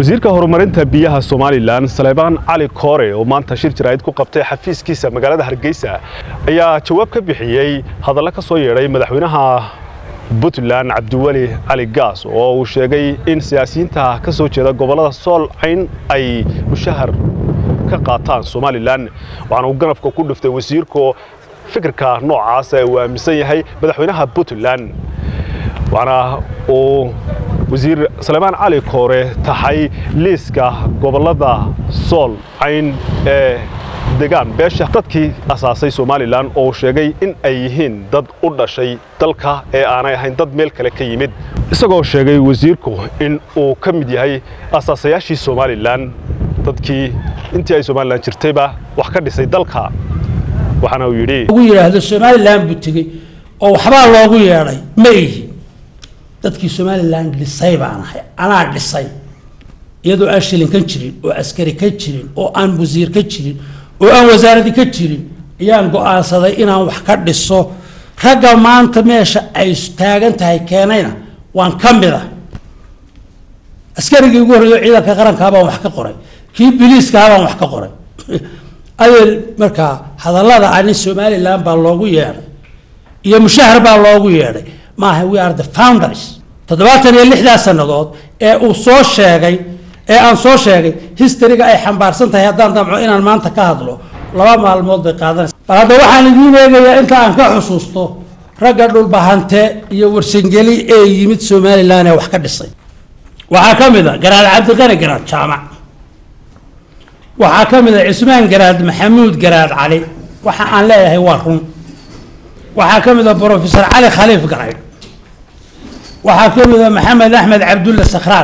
wasiirka horumarinta biyaha somalilan saleebaan cali koore oo maanta shir jaraa'id ku qabtay xafiiskiisa magaalada hargeysa ayaa jawaab ka bixiyey hadallo ka soo yeedhay madaxweynaha puntland cabdiweli cali gaas oo uu sheegay in siyaasiyiinta ka soo jeeda gobollada sool cayn ay mushahar ka qaataan somalilan waxaana uu ganafka ku dhiftay wasiirku fikirka noocaasa uu aaminsan yahay madaxweynaha puntland waxaana uu wasiir saleebaan cali koore tahay liiska gobollada sool cayn ee degaan beesha dadkii asaasay somalilan oo sheegay in ay yihiin dad u dhashay dalka ee aanay ahayn dad meel kale ka yimid isagoo sheegay wasiirku in uu ka mid yahay asaasayaashii somalilan dadkii intii ay somalilan jirtayba wax ka dhisay dalka waxaana uu yidhi ugu yidhaahdo somalilan buu tegey oo waxbaa loogu yeedhay ma ihi dadkii somalilan dhisay baan ahay anaa dhisay iyadoo aan shilin ka jirin oo askari ka jirin oo aan wasiir ka jirin oo aan wasaaradi ka jirin ayaan go-aansaday inaan wax ka dhiso ragga maanta meesha ay taagan tahay keenayna waan ka mid ah askarigii ugu horreeyo ciidanka qarankaa baan wax ka qoray kii biliiskaha baan wax ka qoray ayel markaa hadallada ani somalilan baa loogu yeedhay iyo mushahar baa loogu yeedhay maaha we are the founders toddobaatan iyo lixdaa sannadood ee uu soo sheegay ee aan soo sheegay historyga ay xambaarsan tahay haddaan damco inaan maanta ka hadlo laba maalmood bay qaadanaysa bal hadda waxaan idiin eegayaa inta aan ka xusuusto ragga dhulbahante iyo warsangeli ee yimid somalilan ee wax ka dhisay waxaa ka mid a garaad cabdiqani garaad jaamac waxaa ka mid a cismaan garaad maxamuud garaad cali waxa aan leeyahay waa run waxaa ka mid a brofesor cali khaliif garay waxaa ka mid a maxamed axmed cabdulla sakhraan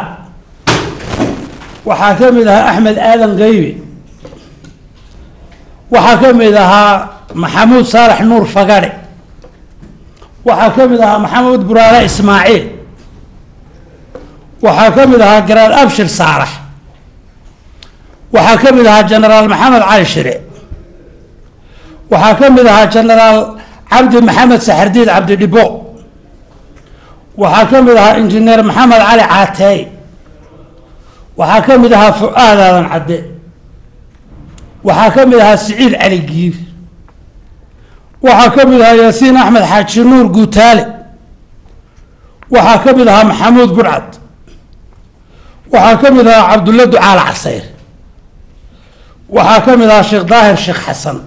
waxaa ka mid ahaa axmed aadan qaybi waxaa ka mid ahaa maxamuud saalax nuur fagadhe waxaa ka mid ahaa maxamuud buraale ismaaciil waxaa ka mid ahaa garaad abshir saalax waxaa ka mid ahaa genaraal maxamed cali shire waxaa ka mid ahaa genaraal cabdi maxamed saxardiid cabdi dhibo waxaa ka mid ahaa injineer maxamed cali caateey waxaa ka mid ahaa fu-aad aadan cadde waxaa ka mid ahaa siciid cali giir waxaa ka mid ahaa yaasiin axmed xaaji nuur guutaale waxaa ka mid ahaa maxamuud burcad waxaa ka mid ahaa cabdulla ducaal casayr waxaa ka mid ahaa sheekh daahir sheekh xasan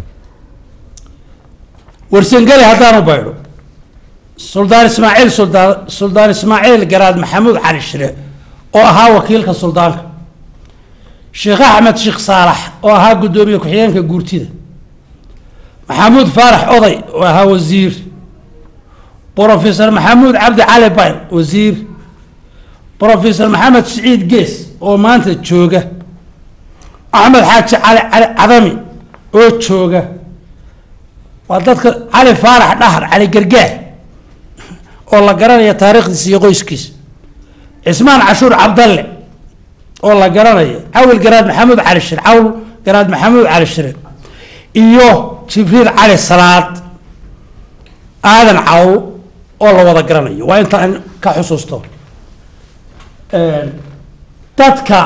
warsangeli haddaanu baydho suldaan ismaaciil suldaan suldaan ismaaciil garaad maxamuud cali shire oo ahaa wakiilka suldaanka sheekh axmed sheekh saalax oo ahaa guddoomiye ku-xigeenka guurtida maxamuud faarax oday oo ahaa wasiir brofesor maxamuud cabdi cali bayr wasiir brofesor maxamed siciid gees oo maanta jooga axmed xaaji cali cali cadami oo jooga waa dadka cali faarax dhahar cali gargaar oo la garanaya taariikhdiisa iyo qoyskiisa cismaan cashuur cabdalle oo la garanayo cawil garaad maxamuud cali shire cawl garaad maxamuud cali shire iyo jibriil cali salaad aadan cawl oo la wada garanayo waa inta aan ka xusuusto dadka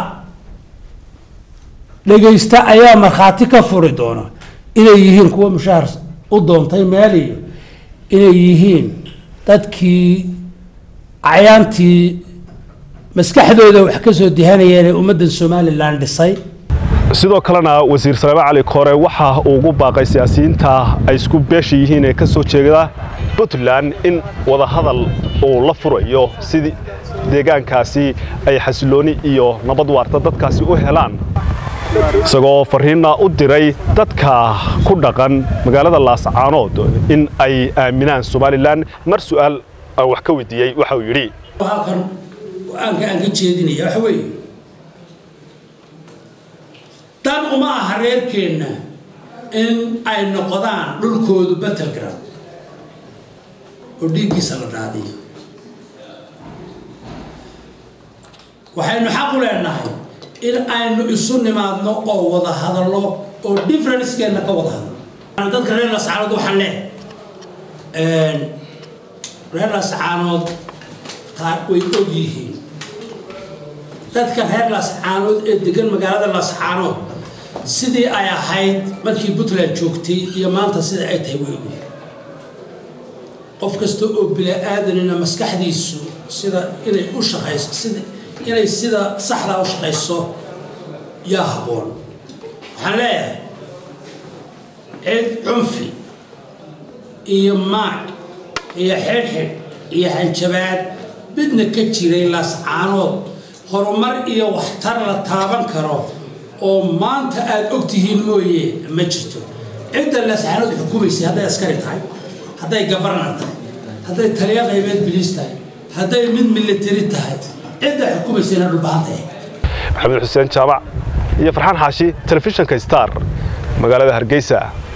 dhegaysta ayaa markhaati ka furi doona inay yihiin kuwa mushahar u doontay meel iyo inay yihiin dadkii acyaantii maskaxdooda wax ka soo dihanayeen ee ummaddan somalilan dhisay sidoo kalena wasiir saleebaan cali koore waxa uu ugu baaqay siyaasiyiinta ay isku beesha yihiin ee ka soo jeeda puntland in wadahadal uu la furayo sidii deegaankaasi ay xasilooni iyo nabad waarta dadkaasi u helaan isagoo fariinna u diray dadka ku dhaqan magaalada laascaanood in ay aaminaan somalilan mar su'aal aan wax ka weydiiyey waxa uu yidhi halkan go-aanka aan ka jeedinaya waxa weeye dan uma aha reerkeenna in ay noqdaan dhulkoodu battleground oo dhiiggiisa la daadiyo waxaynu xaq u leenahay in aynu isu nimaadno oo wada hadallo oo differencekeenna ka wada hadlo dadka reer lascaanood waxaan leehay reer lascaanood taa way og yihiin dadka reer laascaanood ee degan magaalada laascaanood sidii ay ahayd markii puntland joogtay iyo maanta sida ay tahay weeye qof kasta oo bila-aadanina maskaxdiisu sida inay u shaqayso sida inay sida saxdaa u shaqayso yaa habboon waxaan leeyahay cid cunfi iyo maag iyo xidhxidh iyo hanjabaad midna ka jiray laascaanood horumar iyo waxtar la taaban karo oo maanta aada og tihiin mooye ma jirto cidda laascaanood xukumaysay hadday askari tahay hadday gabarnar tahay hadday taliya qaybeed biliis tahay hadday mid militari tahay cidda xukumaysayna dhulbahantahay maxamed xuseen jaamac iyo farxaan xaashi telefishinka star magaalada hargeysa